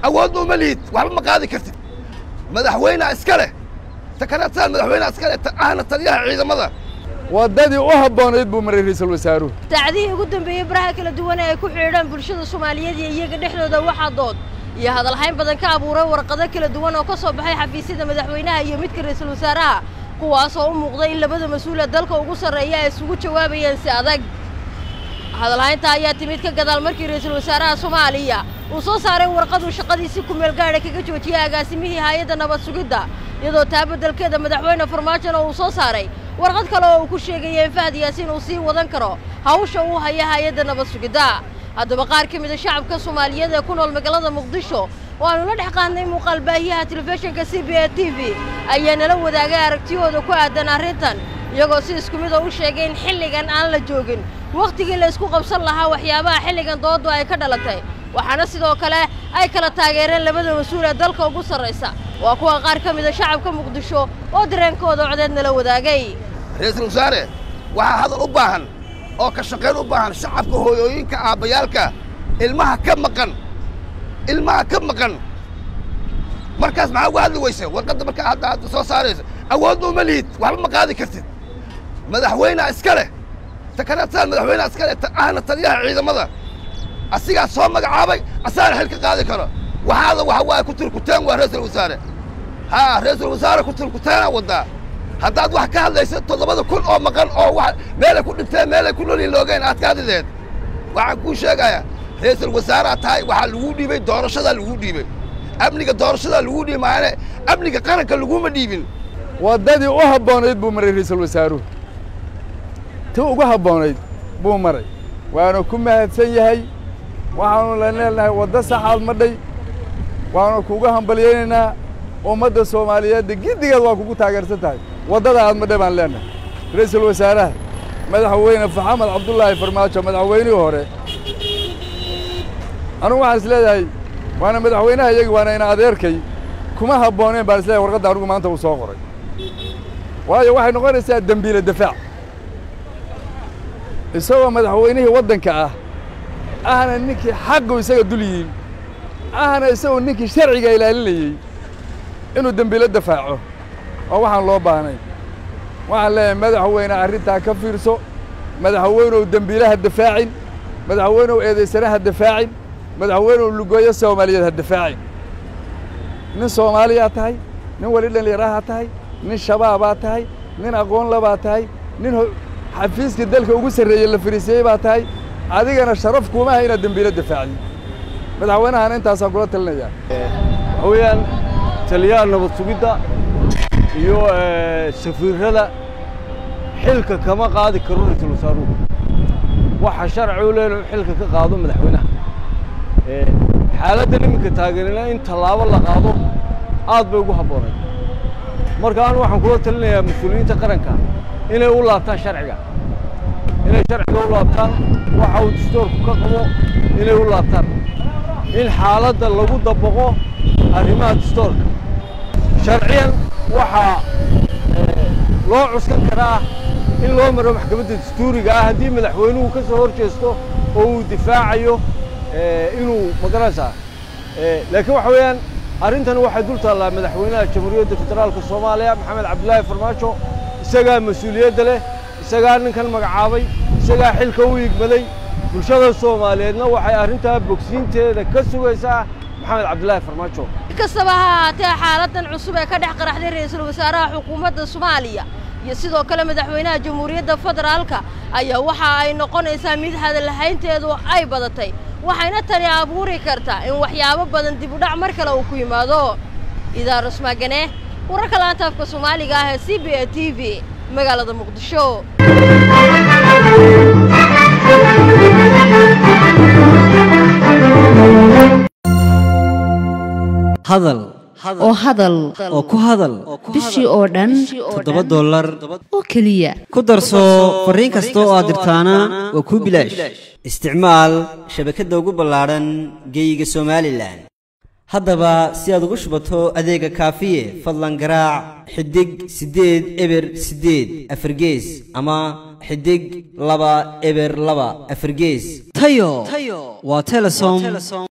awoodna uma lihid waxba ma qaadi kartid madaxweynea iska leh sakaraadsaal madaxweynea iska leh ahna taliyaha ciidamada waddadii u habboonayd buu maray ra'iisul wasaaruhu saacadihii ugu dambeeyey baraha kala duwan ee ay ku xidhiidhaan bulshada soomaaliyeed iyo iyaga dhexdooda waxaa dood iyo hadalhayn badan ka abuuray warqado kala duwan oo ka soo baxay xafiisyada madaxweynaha iyo midka ra'iisul wasaaraha kuwaas oo u muuqday in labada mas-uula dalka ugu sarreeya ay isugu jawaabayeen si adag hadalhaynta ayaa timid ka gadaal markii ra'iisul wasaaraha soomaaliya uu soo saaray warqaduu shaqadiisi kumeel gaadha kaga joojiyey agaasimihii haayadda nabad sugidda iyadoo taa beddelkeeda madaxweyne farmaajona uu soo saaray warqad kale oo uu ku sheegaya in fahad yaasiin uu sii wadan karo hawsha uu haya haayadda nabad sugidda haddaba qaar ka mida shacabka soomaaliyeed ee ku nool magaalada muqdisho oo aanu la dhex qaadnay muuqaal baahiyaha telefishinka c b a t v ayaa nala wadaagay aragtiyooda ku aadan arrintan iyagoo si isku mid oo u sheegay in xilligan aan la joogin wakhtigii la isku qabsan lahaa waxyaabaha xilligan dooddu ay ka dhalatay waxaana sidoo kale ay kala taageereen labada mas-uul ee dalka ugu sarraysa waa kuwa qaar ka mida shacabka muqdisho oo dareenkooda codeed nala wadaagay ra'iisul wasaare waxaa hadal u baahan oo ka shaqayn u baahan shacabka hooyooyinka aabbayaalka ilmaha ka maqan ilmaha ka maqan markaas maxaa uga hadli weyse warqadda markaa hadda hadda soo saaraysa awoodna uma lihid waxba ma qaadi kartid madaxweynea iska leh sakaraadsaal madaxweynea iska leh ahna taliyaha ciidamada asigaa soo magacaabay asaana xil ka qaadi karo waxaada waxa waaye ku turkuteen waa ra'iisul wasaare haa ra'iisul wasaare ku turkuteenaa waddaa haddaad wax ka hadlaysa toddobada kun oo maqan oo wa meelay ku dhinteen meelay ku nolin loogeen aad ka hadlideed waxaan kuu sheegayaa ra'iisul wasaaread tahay waxaa laguu dhiibay doorashadaa laguu dhiibay amniga doorashadaa laguu dhiibi maayane amniga qaranka laguma dhiibin waddadii u habboonayd buu maray ra'iisul wasaaruhu ti ugu habboonayd buu maray waanu ku mahadsan yahay waxaanu la leenahay waddo saxaad madhay waanu kugu hambalyaynaynaa ummadda soomaaliyeedda giddigeed waa kugu taageersan tahay waddada aad madhay baan leenahay ra'iisul wasaaraha madaxweyne faxamed cabdullaahi farmaajo madaxweynihii hore anugu waxaan is leedahay waana madaxweynaha iyagi waana ina adeerkay kuma habbooneen baan is leedahay warqadda anugu maanta uu soo qoray waayo waxay noqonaysaa dembiile dafaac isagoo madaxweynihii waddanka ah ahna ninkii xaqu isaga dul yihiin ahna isagoo ninkii sharciga ilaalinayey inuu dembiilo dafaaco oo waxaan loo baahnay waxaan leeyahay madaxweyne arrintaa ka fiirso madaxweynow dembiilaha dafaacin madaxweynow eedaysanaha dafaacin madaxweynow lugooyo soomaaliyeed ha dafaacin nin soomaaliyaa tahay nin weli dhallinyaraha tahay nin shabaabaa tahay nin aqoonlabaa tahay nin xafiiska dalka ugu sarreeyey la fariisiyey baa tahay adigana sharaf kuumaha inaad dembiilo dafaacdin madaxweynahana intaasaan kula talinayaa waxa weeyaan taliyaha nabad sugidda iyo safiirrada xilka kama qaadi karo ra'iisul wasaaruhu waxa sharci u leena xilka ka qaado madaxweynaha xaaladdan iminka taageerina in tallaabo la qaado aad bay ugu habboonay marka anu waxaan kula talinayaa mas-uuliyiinta qaranka inay u laabtaan sharciga inay sharciga u laabtaan waxa uu dastoorku ka qabo inay u laabtaan in xaaladda lagu dabaqo arrimaha dastoorka sharciyan waxaa loo cuskan karaa in loo maro maxkamadda dastuuriga ah haddii madaxweynuhu ka soo hor jeesto oo uu difaacayo inuu magaranaysaa laakiin waxa weeyaan arrintan waxay dul taallaa madaxweynaha jamhuuriyadda federaalka soomaaliya maxamed cabdilaahi farmaajo isagaa mas-uuliyadda leh isagaa ninkan magacaabay isagaa xilka u igmaday bulshada soomaaliyeedna waxay arrintaa bogsiinteeda ka sugaysaa maxamed cabdilaahi farmaajo kastaba ha ahaatee xaaladan cusub ee ka dhex qaraxday ra'iisul wasaaraha xukuumadda soomaaliya iyo sidoo kale madaxweynaha jamhuuriyadda federaalka ayaa waxa ay noqonaysaa mid hadalhaynteedu ay badatay waxayna tani abuuri kartaa in waxyaabo badan dib u dhac mar kale uu ku yimaado idaarus maagane wararka laanta afka soomaaliga ah ee c b a t v magaalada muqdisho hadal oo hadal oo ku hadal bishii oo dhan toddoba dollar oo keliya ku darso fariin kasta oo aad dirtaana waa kuu bilaash isticmaal shabakadda ugu ballaadhan geeyiga somalilan haddaba si aad ugu shubato adeega kaafiye fadlan garaac xidig siddeed eber siddeed afargees ama xidig laba eber laba afargees tayo waa telesom